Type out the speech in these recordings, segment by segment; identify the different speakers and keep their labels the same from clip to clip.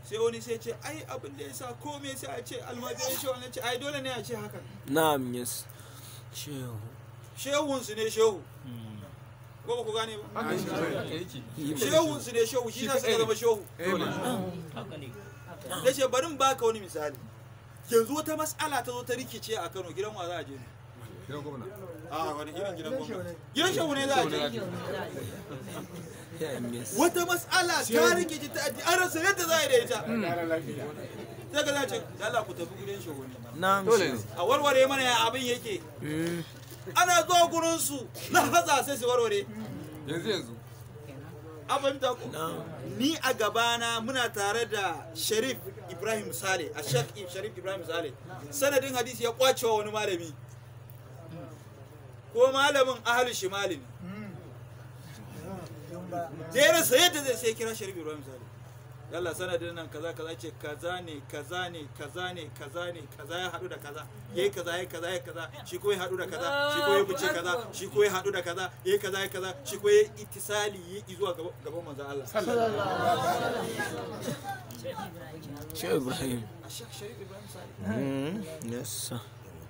Speaker 1: sai wani sai ce ai abin da ya sa komai sai a ce almajiran shehu na ce ai dole ne a ce haka
Speaker 2: na'am yes shehu
Speaker 1: shehunsu ne shehu ko ba ku gane ba shehunsu ne shehu shi na suka zama shehu da ce barin baka wani misali yanzu wata mas'ala ta zo ta rikice a kano gidan wa za a je ne a wani irin gidan gwamnati gidan shehu ne za a je
Speaker 2: yes
Speaker 1: wata mas'ala ta rikice ta addini an rasa yadda za a yi da ita sai ka za ce da Allah ku tafi gidan shehu ne
Speaker 2: na'am shehu
Speaker 1: a warware mana ya abin yake
Speaker 2: Mm.
Speaker 1: ana zuwa gurinsu na haza sai su warware
Speaker 3: yanzu yanzu
Speaker 1: an fahimta ku
Speaker 2: na'am
Speaker 1: ni a gabana muna tare da sharif ibrahim sale a shek sharif ibrahim sale sanadin hadisi ya kwacewa wani malami ko malamin ahalu shimali ne jera sai yadda zai sai kira sharif ibrahim sale yalla sanadin nan kaza kaza ce kaza ne kaza ne kaza ne kaza ne kaza ya haɗu da kaza yayi kaza yayi kaza yayi kaza shi ko ya haɗu da kaza shi ko ya bice kaza shi ko ya haɗu da kaza yayi kaza yayi kaza shi ko ya ittisali yi zuwa gaban gaban manzon Allah
Speaker 2: shehu ibrahim
Speaker 1: a shek sharif ibrahim sale
Speaker 2: Mm. yes sir.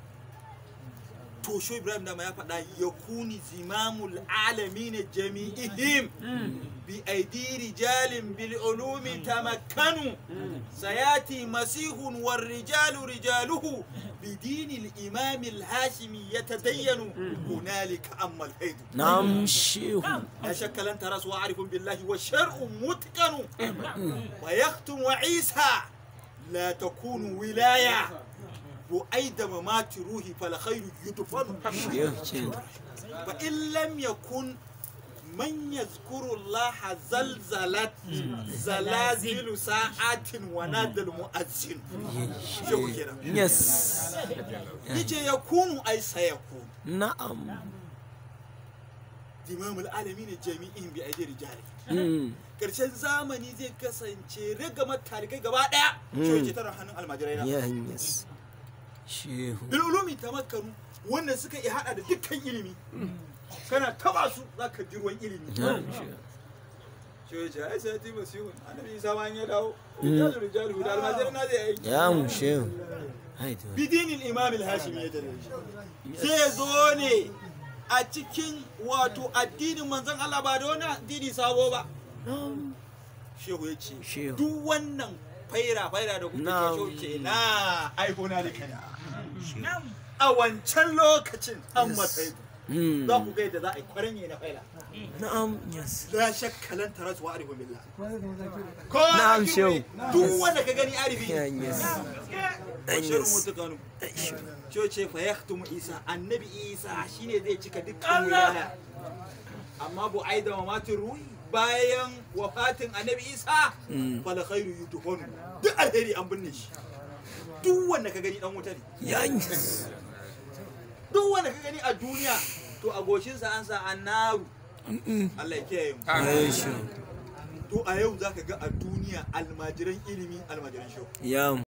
Speaker 1: to sho ibrahim dama ya faɗa ya kuni zimamul alamin jami'ihim bi aidi rijalin bil ulumi tamakkanu sayati masihun war rijalu rijaluhu bi dinil imam al hashimi yatadayyanu hunalika amma al haidu
Speaker 2: na'am shehu
Speaker 1: لا شك لن ترى وعارف بالله والشرع متقن ويختم عيسى لا تكون ولاية وأيد ممات روحي فالخير يدفن
Speaker 2: shehu shehu
Speaker 1: فإن لم يكن من يذكر الله زلزلت زلازل ساعات ونادى المؤذن شو كده
Speaker 2: yes
Speaker 1: يجي يكون أي سيكون
Speaker 2: na'am
Speaker 1: إمام العالمين جميعهم بأيدي رجاله
Speaker 2: Mm.
Speaker 1: karshen zamani zai kasance rigamar talikai gaba daya shi yake tara hannun almajirai na
Speaker 2: yeah yes shehu
Speaker 1: bil ulumi tamakkanu wanda suka iya hada da dukkan ilimi kana taba su zaka ji ruwan ilimi
Speaker 2: na'am shehu
Speaker 1: shi yace ai sai ti masihun annabi isa ma ya dawo rijalu rijalu da almajirai na zai aiki
Speaker 2: ya mu shehu haidu
Speaker 1: bidinin imam al-hashimi ya tare shi zai zo ne a cikin wato addinin manzon Allah ba da wani addini sabo ba
Speaker 2: na'am
Speaker 1: shehu ya ce
Speaker 2: Shehu.
Speaker 1: duk wannan faira faira da kuke
Speaker 2: Na.
Speaker 1: ke shehu ce na aihona da kana a wancan lokacin an matsayi
Speaker 2: Mm.
Speaker 1: za ku ga yadda za a yi kwaranye na faila
Speaker 2: na'am yes
Speaker 1: la shakkalan taras wa arifu billah ko
Speaker 2: Na'am,
Speaker 1: a
Speaker 2: shehu.
Speaker 1: kiwe, duk wanda ka gani arifi
Speaker 2: yeah yes
Speaker 1: shirin
Speaker 2: yes
Speaker 1: mutukanu shehu ce fa yaktumu isa annabi isa shine zai cika dukkan wilaya amma bu aida wa matin ruhi bayan wafatin annabi isa
Speaker 2: Mm.
Speaker 1: fala khairu yudhanu duk alheri an binne shi duk wanda ka gani dan wuta ne
Speaker 2: yeah yes
Speaker 1: duk wanda ka gani a duniya to a goshinsa an sa annaru Allah ya kiyaye mu
Speaker 2: yeah shehu
Speaker 1: to a yau zaka ga a duniya almajiran ilimi almajiran shehu
Speaker 2: ya